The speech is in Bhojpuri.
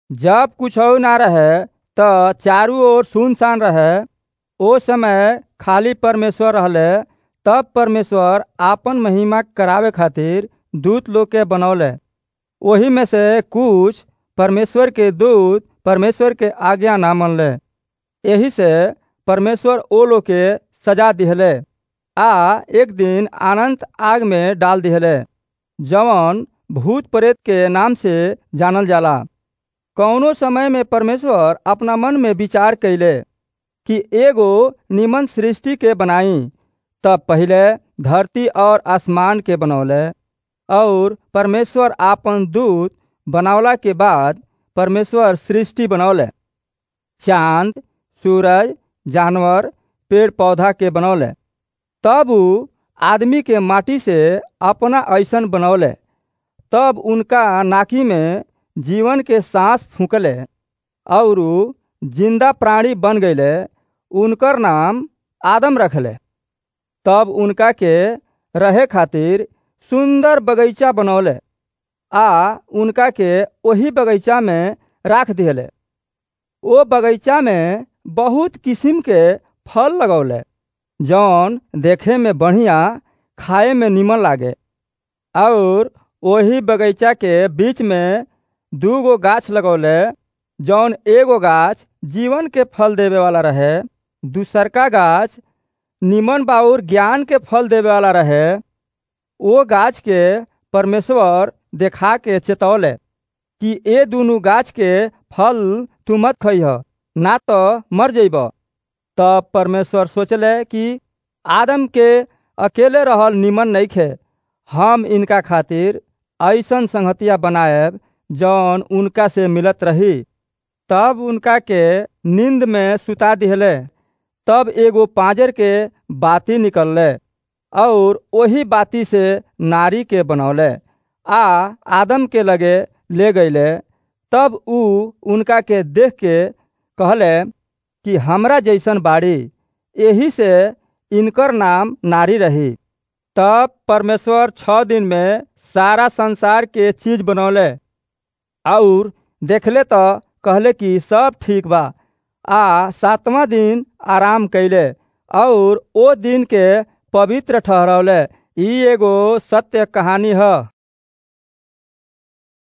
जब कुछो ना रहे त चारू ओर सुनसान रहे ओ समय खाली परमेश्वर रहले तब परमेश्वर आपन महिमा करावे खातिर दूत लोग के बनौले ओही में से कुछ परमेश्वर के दूत परमेश्वर के आज्ञा ना मनले एही से परमेश्वर ओ लोग के सजा दिहले आ एक दिन अनंत आग में डाल दिहले जवन भूत प्रेत के नाम से जानल जाला कौनो समय में परमेश्वर अपना मन में विचार कैले कि एगो निमन सृष्टि के बनाई तब पहिले धरती और आसमान के बनौले और परमेश्वर आपन दूत बनावला के बाद परमेश्वर सृष्टि बनौले चांद सूरज जानवर पेड़ पौधा के बनौले तब उ आदमी के माटी से अपना ऐसन बनौले तब उनका नाकी में जीवन के सांस फूकले और जिंदा प्राणी बन गईले उनकर नाम आदम रखले तब उनका के रहे खातिर सुंदर बगीचा बनौले आ उनका के वही बगीचा में राख दिहले ओ बगीचा में बहुत किस्म के फल लगौले जौन देखे में बढ़िया खाए में निमन लागे और वही बगीचा के बीच में दू गो गाछ लगौले जौन एगो गाछ जीवन के फल देवे वाला रहे दूसरका गाछ निमन बाउर ज्ञान के फल देवे वाला रहे वो गाछ के परमेश्वर देखा के चेतौले कि ए दुनू गाछ के फल तू मत खइह ना तो मर जइब तब परमेश्वर सोचले कि आदम के अकेले रहल निमन नइखे हम इनका खातिर ऐसन संगतिया बनाएब जौन उनका से मिलत रही तब उनका के नींद में सुता दिहले तब एगो पाँजर के बाती निकलले और वही बाती से नारी के बनौले आ आदम के लगे ले गईले तब उ उनका के देख के कहले कि हमरा जैसन बाड़ी यही से इनकर नाम नारी रही तब परमेश्वर छः दिन में सारा संसार के चीज बनौले और देखले तो कहले कि सब ठीक बा आ सातवां दिन आराम कैले और ओ दिन के पवित्र ठहरौले ई एगो सत्य कहानी है